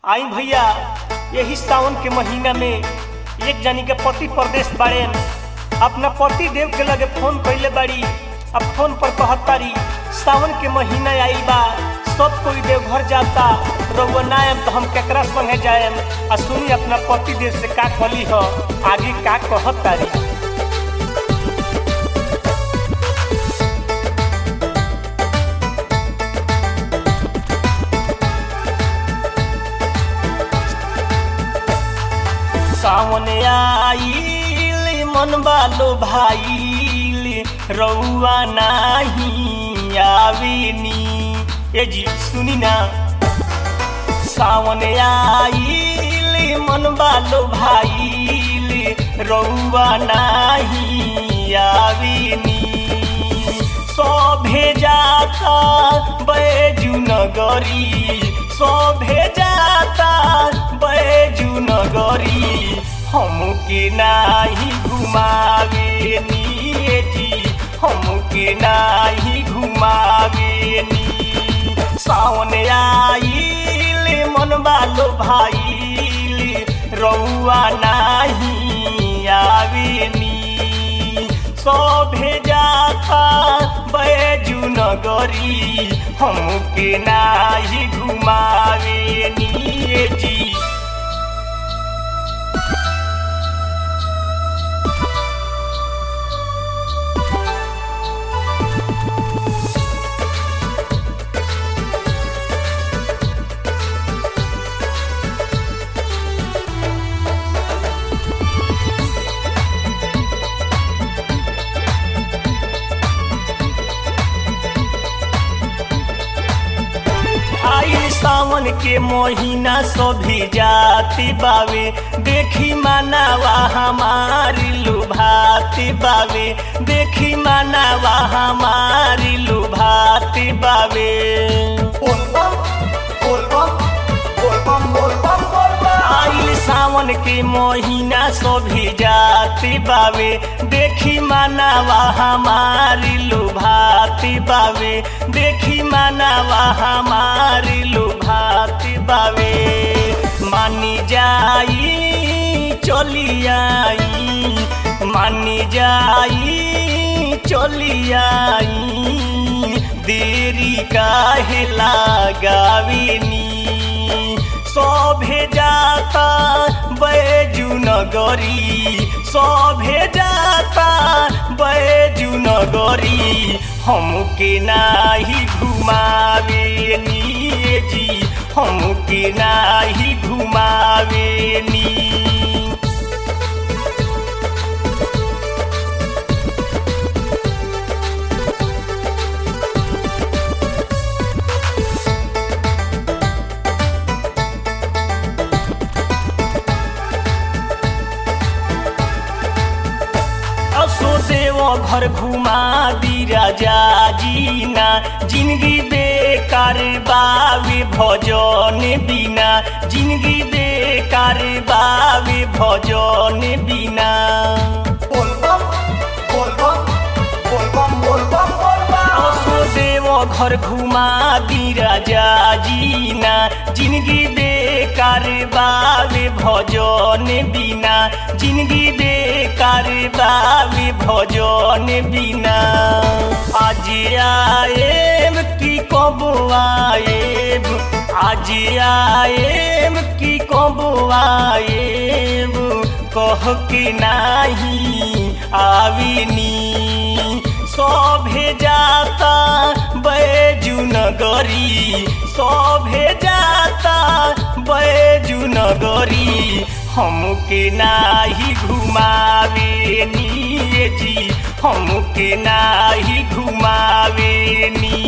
आई भैया यही सावन के महीना में एक जनी के पति परदेश बाड़े अपना पति देव के लगे फोन कैले बाड़ी अब फोन पर कहतारी सावन के महीना आइल बा सब कोई देव घर जाता रउआ ना आएम तो हम केकरा संगे जाएम आ सुनी अपना पति देव से का कहली ह आगे का कहतारी सावन आइल मन बालो भाईल रउआ नाही आवेनी ए जी सुनी ना सावन आइल मन बालो भाईल रउआ नाही आवेनी सभे जाता बैजू नगरी सभे जाता बैजू नगरी हमके नाही घुमावे निये जी हमके नाही घुमावे नी सावन आइल मन बालो भाईल रउआ नाही आवे नी सभे जाता बैजू नगरी हमके नाही घुमावे निये जी आई सावन के महीना सभी जाति बावे देखी मानावा हमारी लुभाती बावे देखी मानावा हमारी लुभाती बावे आइल सावन के महीना सभी जाति बावे देखी मानावा हमारी लुभाती बावे देखी मानावा हमारी लुभाती बावे मानी जाई चली आई मानी जाई चली आई देरी काहे लगावेनी सभे जाता बैजू नगरी सभे जाता बैजू नगरी हमके नाही घुमावे निये जी हमके नाही घुमावे नी असो देव घर घुमा दी राजा जीना जिंदगी बेकार बावे भजन बिना जिंदगी बेकार बावे भजन बिना असो देव घर घुमा दी राजा जीना जिंदगी बेकार बावे भजन बिना जिंदगी बेकार बावे भजन बिना आज आएम की कब आएम आज आएम की कब आएम कह के नाही आविनी सभे जाता बैजू नगरी सभे जाता बैजू नगरी हमके नाही घुमावे निये जी हमके नाही घुमावे नी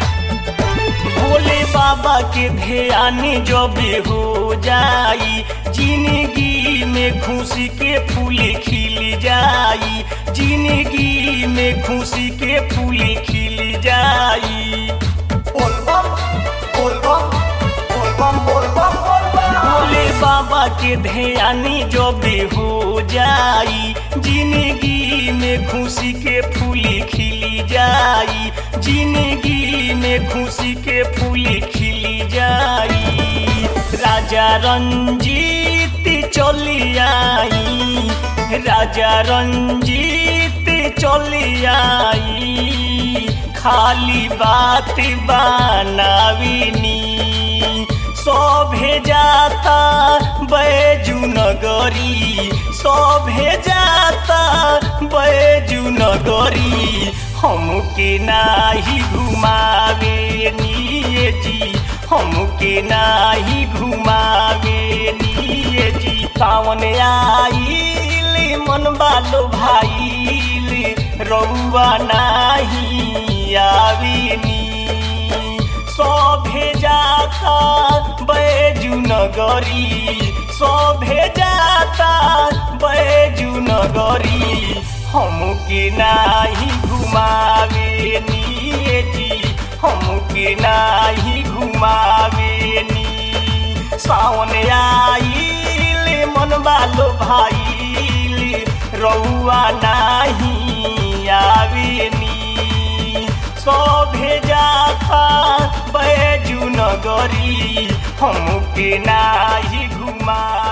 भोले बाबा के ध्यान जब हो जाई जिंदगी में खुशी के फूल खिल जाई जिंदगी में खुशी के फूल खिल जाई बोलबम बोलबम बोलबम बोलबम बोलबम भोले बाबा के ध्यानी जो भी हो जाई जिंदगी में खुशी के फूल खिल जाई जिंदगी में खुशी के फूल खिल जाई राजा रंजीत चली आई राजा रंजीत चली आई खाली बात बनाविनी सभे जाता बैजू नगरी सभे जाता बैजू नगरी हमके नाही घुमावे निये जी हमके नाही घुमावे निये जी सावन आइल मन बालो भाईल रउआ नाही आवेनी सभे जाता बैजू नगरी सभे जाता बैजू नगरी हमके नाही घुमावे निये जी हमके नाही घुमावे नी सावन आइल मन बालो भाईल रउआ नाही आवेनी सभे जाता बैजू नगरी हमके नाही घुमा